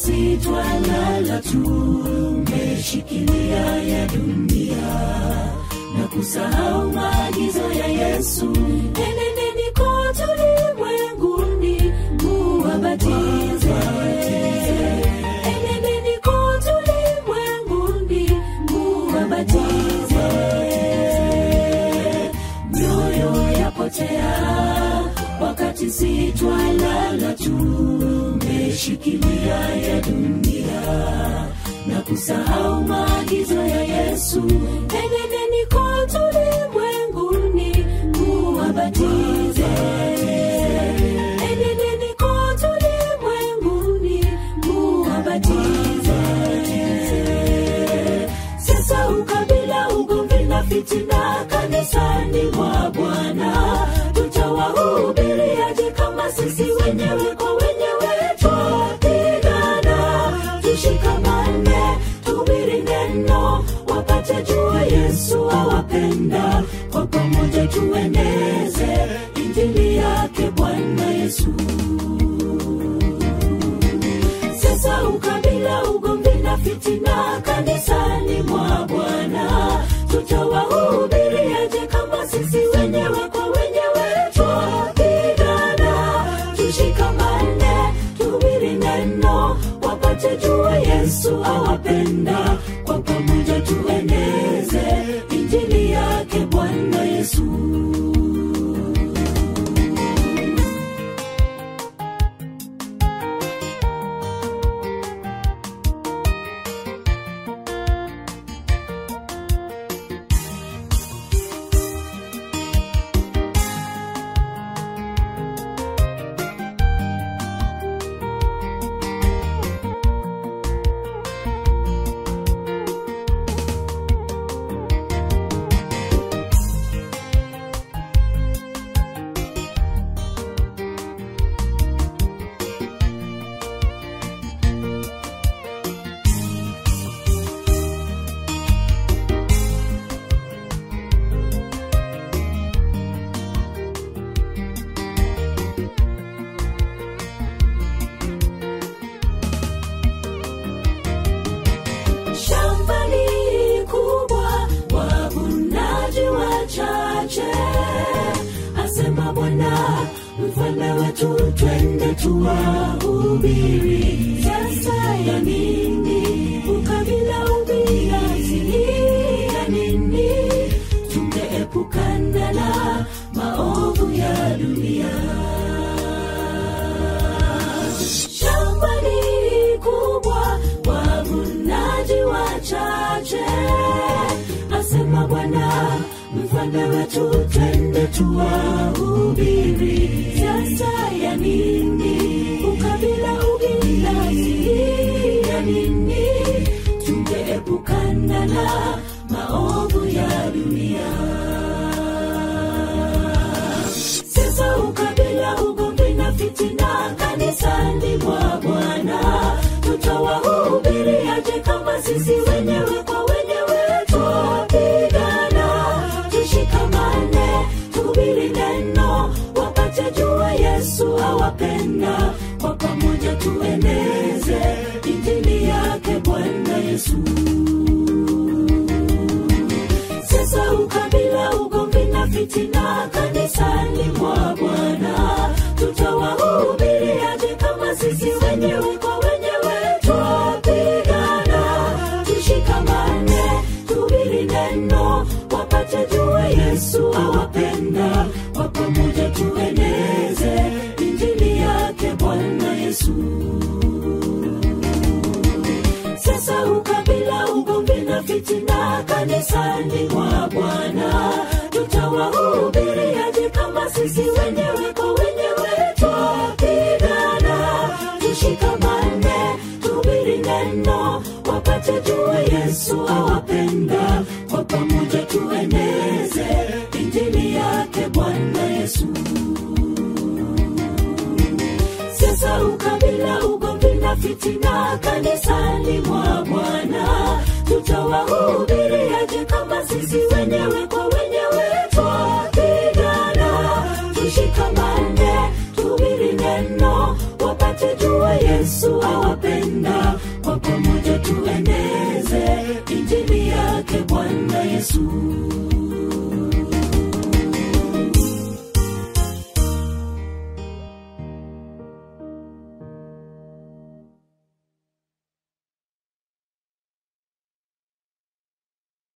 si twalala tumeshikilia ya dunia na kusahau maagizo ya yesu enendeni kote ulimwenguni muwabatize enendeni kote ulimwenguni muwabatize mioyo yapotea wakati si twalala tumeshikilia ya dunia na kusahau maagizo ya yesu enendeni kote ulimwenguni muwabatize enendeni kote ulimwenguni muwabatize sasa ukabila ugomvi na fitina kanisani mwa bwana tutawahubiriaje kama sisi wenyewe kwa wenyewe twapigana tushikamane tuhubiri neno wapate jua yesu awapenda kwa pamoja tueneze injili yake bwana yesu sasa ukabila ugomvi na fitina kanisani mwa bwana tutawahubiriaje kama sisi wenyewe kwa wenyewe twapigana tushikamane tuhubiri neno wapate jua yesu awapenda kwa pamoja tueneze injili yake bwana yesu shambani kubwa wavunaji wachache asema bwana mfalme wetu twende tuwahubiri sasa ya nini ukabila ubinafsi ya nini tungeepukana na maovu ya dunia shambani kubwa wavunaji wachache asema bwana mfalme wetu twende tuwahubiri sasa ya nini ukabila ubinafsi ya nini tungeepukana na maovu ya dunia sasa ukabila ugomvi na fitina kanisani mwa bwana tutawahubiriaje kama sisi wenyewe kwa wenyewe twapigana tushikamane tuhubiri neno wapate jua yesu awapenda kwa pamoja tueneze injili yake bwana yesu sasa ukabila ugomvi na fitina kanisani mwa bwana tutawahubiriaje kama sisi wenyewe kwa wenyewe twapigana tushikamane tuhubiri neno wapate jua yesu awapenda kwa pamoja tueneze injili yake bwana yesu sasa ukabila ugomvi na fitina kanisani mwa bwana tutawahubiriaje kama sisi wenyewe kwa wenyewe twapigana tushikamane tuhubiri neno wapate jua yesu awapenda kwa pamoja tueneze injili yake bwana yesu sasa ukabila ugomvi na fitina kanisani mwa bwana tutawahubiriaje kama sisi wenyewe kwa